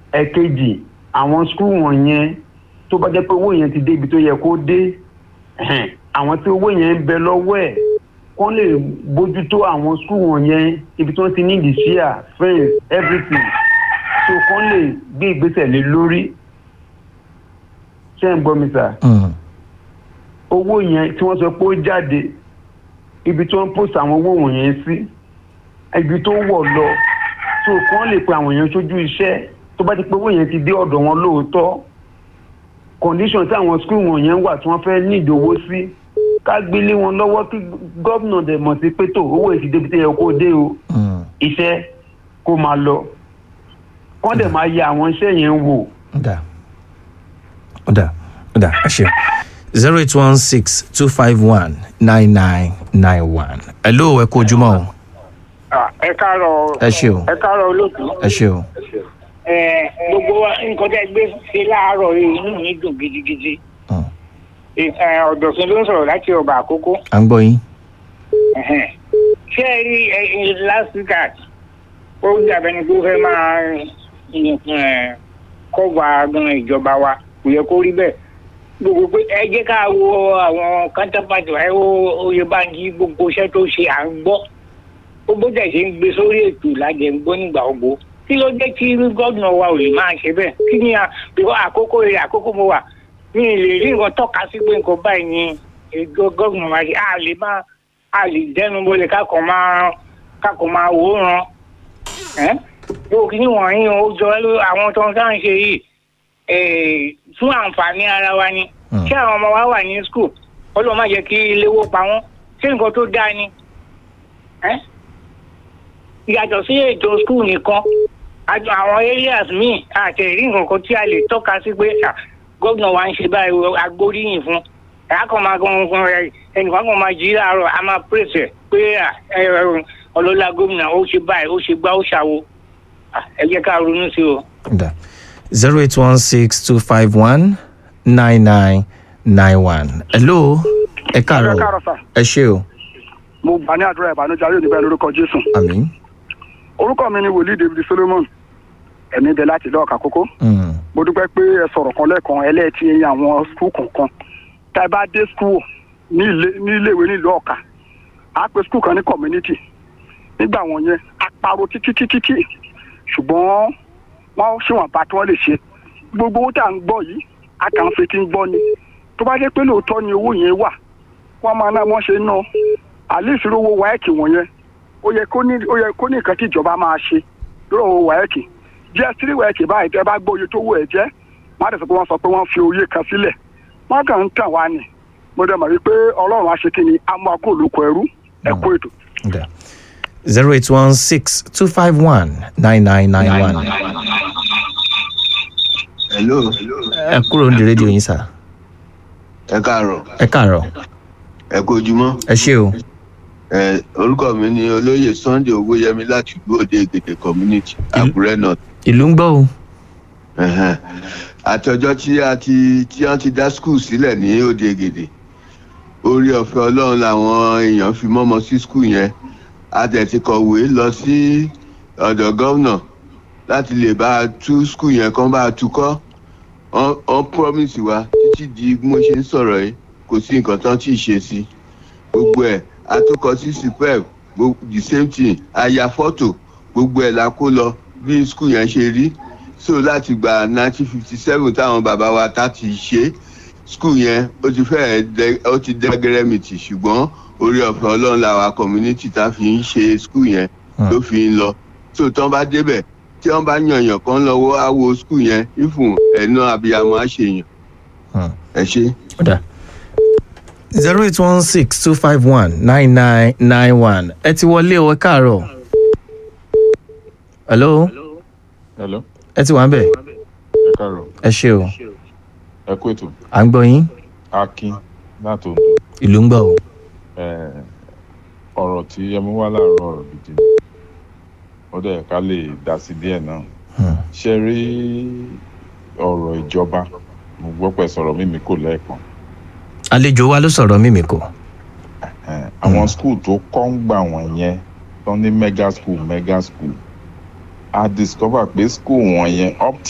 ẹ̀kejì àwọn skul wọ̀nyẹn tó bá jẹ́ pé owó yẹn ti dé ibi tó yẹ kó dé ẹ̀hẹ́n, àwọn tí owó yẹn ń bẹ lọ́wọ́ ẹ̀ kán lè bójútó àwọn skul wọ̀nyẹn ibi tí wọ́n ti ní the share friends everything so kán lè gbé ìgbésẹ̀ lé lórí ṣé ń gbọ́ mi sà Mm. owó yẹn tí wọ́n sọ pé ó jáde ibi tí wọ́n post àwọn owó wọ̀nyẹn sí ibi tó wọ̀ lọ so kán lè pe àwọn èèyàn sójú iṣẹ́ tó bá ti pé owó yẹn ti dé ọ̀dọ̀ wọn lóòótọ́ condition tí àwọn school wọ̀nyẹn wà tí wọ́n fẹ́ ní ìdòwó sí ká gbélé wọn lọ́wọ́ kí gómìnà dẹ̀ mọ̀ sí pé tó owó yìí ti débi tí yẹ kó dé o Mm. iṣẹ́ kó máa lọ kán dẹ̀ máa yẹ àwọn iṣẹ́ yẹn wò. Ọ̀dà. Ọ̀dà. Ọ̀dà. Ẹ ṣe. zero eight one six two five one nine nine nine one. Hello, ẹ kú ojúmọ́ o. ẹ káàárọ̀ Ẹ ṣé o. ẹ káàárọ̀ olóòtú Ẹ ṣe o. ẹ gbogbo wa nǹkan tẹ́ gbé ṣe láàárọ̀ yìí inú mi dùn gidigidi Mm. ẹ ọ̀dọ̀sùn ló ń sọ̀rọ̀ láti ọba àkókò À ń gbọ́ yín. Ẹ̀hẹ́n. ṣé ẹ rí ẹ ẹ last week at ó dàbẹ̀ ni pé ó fẹ́ máa ẹ, kọ́va gan ìjọba wa kò yẹ kó rí bẹ́ẹ̀ gbogbo pé ẹ jẹ́ ká wo àwọn counterpart wa ẹ wo oyè báńkì gbogbo iṣẹ́ tó ṣe à ń gbọ́ ó bó dẹ̀ ṣe ń gbé sórí ètò lájẹ̀ ń gbọ́ nígbà gbogbo kí ló dé tí gómìnà wa ò lè máa ṣe bẹ́ẹ̀ kí ni à- bíkọ́ àkókò rẹ̀ àkókò mo wà mi ì lè rí nǹkan tọ́ka sí pé nǹkan báyìí ni ètò gómìnà wa ṣe a lè máa a lè dẹnu bolẹ̀ kákan máa kákan máa wòran ẹ́ yóò kí ni wọ̀nyí ó jọ ẹ́ ló àwọn tó ń sáà ń ṣe yìí eh, fún àǹfààní ara wa ni Mm. ṣé àwọn ọmọ wa wà ní skul ọlọ́run má jẹ́ kí iléwó pa wọ́n ṣé nǹkan tó dáa ni ẹ́ yàtọ̀ sí ètò skul nìkan àjọ àwọn areas míì àti ẹ̀rí nǹkan kan tí a lè tọ́ka sí pé à, gómìnà wa ń ṣe báyìí o, agbóríyìn fún ẹ̀yà kan máa gan gan ẹ̀ ẹnìkan kan máa jí láàárọ̀ a máa pèsè pé à, ẹ, ẹ, ọlọ́lá gómìnà ó ṣe báyìí ó ṣe gbá ó ṣàwo À, ẹ jẹ́ ká ronú sí o. Ọ̀dà. zero eight one six two five one nine nine nine one. Hello, ẹ káàárọ̀. Ẹ káàárọ̀ sà. Ẹ ṣe o. mo gbà ní àdúrà ìbànújẹ́ ayé òní bẹ́ẹ̀ lórúkọ jésù Àmín. orúkọ mi ni wòlíì david solomon ẹ̀mí bẹ láti lọ́ọ̀ka kókó Mm. mo dúpẹ́ pé ẹ sọ̀rọ̀ kan lẹ́ẹ̀kan ẹlẹ́ẹ̀tì ẹ̀yìn àwọn skul kọ̀ọ̀kan tá ẹ bá dé skul ní ilé- ní iléèwé nílùú ọ̀ka á pe skul kan ní community nígbà wọn yẹn a pariwo títí títí tí ṣùgbọ́n wọ́n ṣèwọ̀n bá tí wọ́n lè ṣe gbogbo owó tá à ń gbọ́ yìí a kàn ń fetí ń gbọ́ ni tó bá jẹ́ pé lóòótọ́ ni owó yẹn wà wọ́n máa ná wọ́n ṣe ń ná àlísì owó wáẹ́ẹ̀kì wọ̀nyẹn ó yẹ kó ní ó yẹ kó ní nǹkan tí ìjọba máa ṣe lórí owó wáẹ́ẹ̀kì jẹ́ sírí wáẹ́ẹ̀kì báyìí tẹ́ bá gbọ́ oye tó wù ẹ̀ jẹ́ wọ́n á dẹ̀ sọ pé wọ́n sọ pé wọ́n fi oyè kan sílẹ̀ wọ́n kàn ń tàn wá ni mo dẹ̀ mọ̀ wípé ọlọ́run á ṣe kí ni á mú akó olùkọ́ ẹrú ẹ̀kú ètò. Ọ̀dà. zero eight one six two five one nine nine nine one. hello Ẹ kúrò ní rédíò yín sà. ẹ káàárọ̀ Ẹ káàárọ̀. ẹ kú ojúmọ́ Ẹ ṣe o. ẹ orúkọ mi ni olóyè sunday owóyẹmí láti ìlú òde ègèdè community àkúrẹ́ north Ìlú ń gbọ́ o. Ẹ̀hẹ́n. àtọjọ́ tí a ti tí wọ́n ti dá skul sílẹ̀ ní òde ègèdè orí ọ̀fẹ́ ọlọ́run làwọn èèyàn fi mọ́mọ́ sí skul yẹn a tẹ̀ ti kọ̀wé lọ sí ọ̀dọ̀ gómìnà láti lè bá a tú skul yẹn kán bá a tukọ́ wọ́n wọ́n promise wa títí di bí mo ṣe ń sọ̀rọ̀ yìí kò sí nǹkan tán tí ì ṣe sí gbogbo ẹ̀ atúkọ̀ sí superb gbogbo the same thing aya fọ́tò gbogbo ẹ̀ la kó lọ bí skul yẹn ṣe rí so láti gba nineteen fifty seven táwọn bàbá wa ta ti ṣe skul yẹn ó ti fẹ́ẹ̀ dẹ ó ti dẹ́gẹ́rẹ́mìtì ṣùgbọ́n orí ọ̀fẹ́ ọlọ́run làwa community tá fi ń ṣe skul yẹn ló fi ń lọ so tán bá débẹ̀ tí wọ́n bá yànyàn kan lọ́wọ́ á wo skul yẹn ìfún ẹ̀nà abiyamọ á ṣe yàn Hmm. ẹ ṣe. Ọ̀dà. zero eight one six two five one nine nine nine one. Ẹ ti wọlé o, ẹ káàárọ̀. Hello, hello ẹ ti wà ń bẹ̀. ẹ káàárọ̀ Ẹ ṣe o. ẹ kú ètò À ń gbọ́ yín. akin láti ondo Ìlú ń gbọ́ o. Eh, ọ̀rọ̀ tí ẹ mú wá láàárọ̀ ọ̀rọ̀ gidi ni ó dẹ̀ ká lè dá sí díẹ̀ náà Hmm. ṣe rí ọ̀rọ̀ ìjọba mo gbọ́ pé sọ̀rọ̀ mímí kò lẹ́ẹ̀kan Àlejò wa ló sọ̀rọ̀ mímì kò. Eh, àwọn skul tó kọ́ ń gbà wọ̀nyẹn tó ní mega school mega school a discover pé skul wọ̀nyẹn up